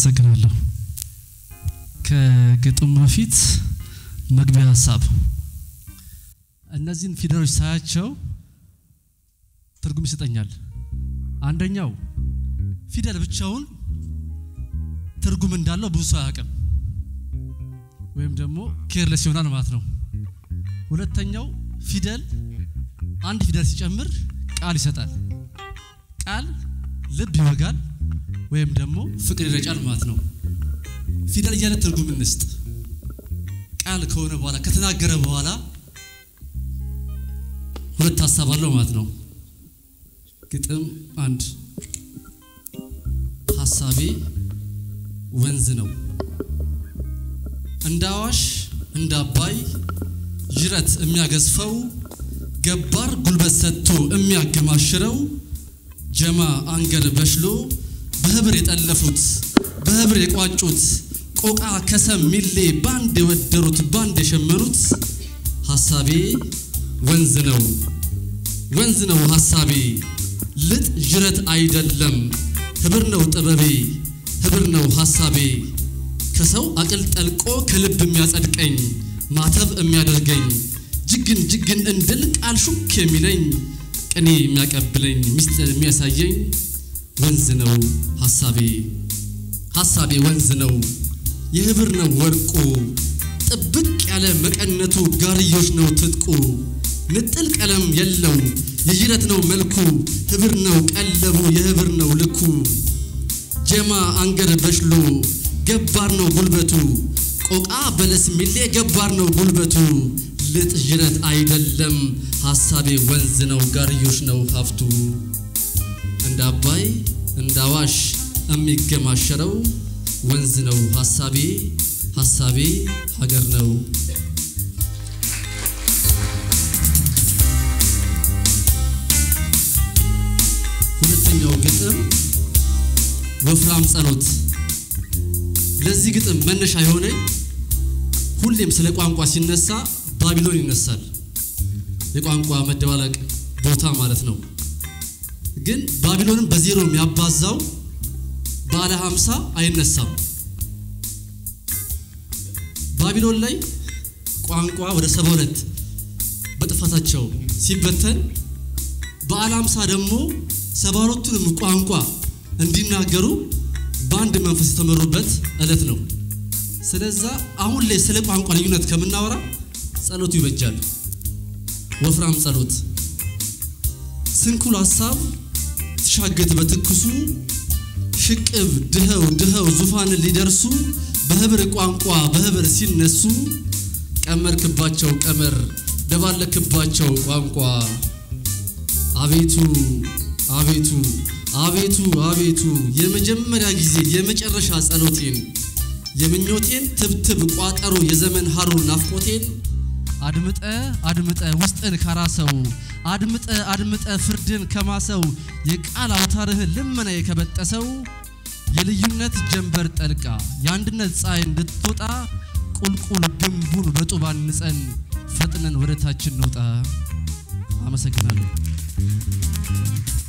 አመሰግናለሁ። ከግጥም በፊት መግቢያ ሀሳብ እነዚህን ፊደሎች ሳያቸው ትርጉም ይሰጠኛል። አንደኛው ፊደል ብቻውን ትርጉም እንዳለው ብዙ ሰው አያውቅም፣ ወይም ደግሞ ኬርለስ ይሆናል ማለት ነው። ሁለተኛው ፊደል አንድ ፊደል ሲጨምር ቃል ይሰጣል። ቃል ልብ ይወጋል ወይም ደግሞ ፍቅር ይረጫል ማለት ነው። ፊደል እያለ ትርጉም እንስጥ። ቃል ከሆነ በኋላ ከተናገረ በኋላ ሁለት ሀሳብ አለው ማለት ነው። ግጥም አንድ ሀሳቤ ወንዝ ነው እንደ አዋሽ እንደ አባይ ጅረት የሚያገዝፈው ገባር ጉልበት ሰጥቶ የሚያገማሽረው ጀማ አንገር በሽሎ በህብር የጠለፉት በህብር የቋጩት ቆቃ ከሰም ሚሌ ባንድ የወደሩት ባንድ የሸመኑት ሀሳቤ ወንዝ ነው ወንዝ ነው ሀሳቤ ልጥ ጅረት አይደለም ህብር ነው ጥበቤ ህብር ነው ሀሳቤ ከሰው አቅል ጠልቆ ከልብ የሚያጸድቀኝ ማተብ የሚያደርገኝ ጅግን ጅግን እንድል ቃል ሹክ የሚለኝ ቅኔ የሚያቀብለኝ ሚስጥር የሚያሳየኝ ወንዝ ነው ሀሳቤ ሀሳቤ ወንዝ ነው የህብር ነው ወርቁ ጥብቅ ያለ መቀነቱ ጋርዮሽ ነው ትጥቁ ንጥል ቀለም የለው የጅረት ነው መልኩ ህብር ነው ቀለቡ የህብር ነው ልኩ ጀማ አንገር በሽሎ ገባር ነው ጉልበቱ ቆቃ በለስ ሚሌ ገባር ነው ጉልበቱ ልጥ ጅረት አይደለም ሀሳቤ ወንዝ ነው ጋርዮሽ ነው ሀብቱ እንደ አባይ እንደ አዋሽ የሚገማሸረው ወንዝ ነው ሀሳቤ ሀሳቤ ሀገር ነው ሁለተኛው ግጥም ወፍራም ጸሎት ለዚህ ግጥም መነሻ የሆነኝ ሁሌም ስለ ቋንቋ ሲነሳ ባቢሎን ይነሳል የቋንቋ መደባለቅ ቦታ ማለት ነው ግን ባቢሎንን በዜሮ የሚያባዛው ባለ ሀምሳ አይነሳም ባቢሎን ላይ ቋንቋ ወደ ሰባ ሁለት በጥፋታቸው ሲበተን በዓለ ሀምሳ ደግሞ ሰባ ሁለቱንም ቋንቋ እንዲናገሩ በአንድ መንፈስ የተመሩበት ዕለት ነው። ስለዛ አሁን ላይ ስለ ቋንቋ ልዩነት ከምናወራ ጸሎቱ ይበጃል። ወፍራም ጸሎት ስንኩል ሀሳብ ትሻገት በትኩሱ ሽቅብ ድኸው ድኸው ዙፋንን ሊደርሱ በህብር ቋንቋ በህብር ሲነሱ ቀመርክባቸው ቀመር ደባለክባቸው ቋንቋ አቤቱ አቤቱ አቤቱ አቤቱ የመጀመሪያ ጊዜ የመጨረሻ ጸሎቴን የምኞቴን ትብትብ ቋጠሮ የዘመን ሀሩር ናፍቆቴን አድምጠ አድምጠ ውስጥን ካራሰው አድምጠ አድምጠ ፍርድን ከማሰው የቃል አውታርህን ልመና የከበጠሰው የልዩነት ጀንበር ጠልቃ የአንድነት ፀሐይ እንድትወጣ ቁልቁል ግንቡን በጡባን ንጸን ፈጥነን ወደ ታችን እንውጣ። አመሰግናለሁ።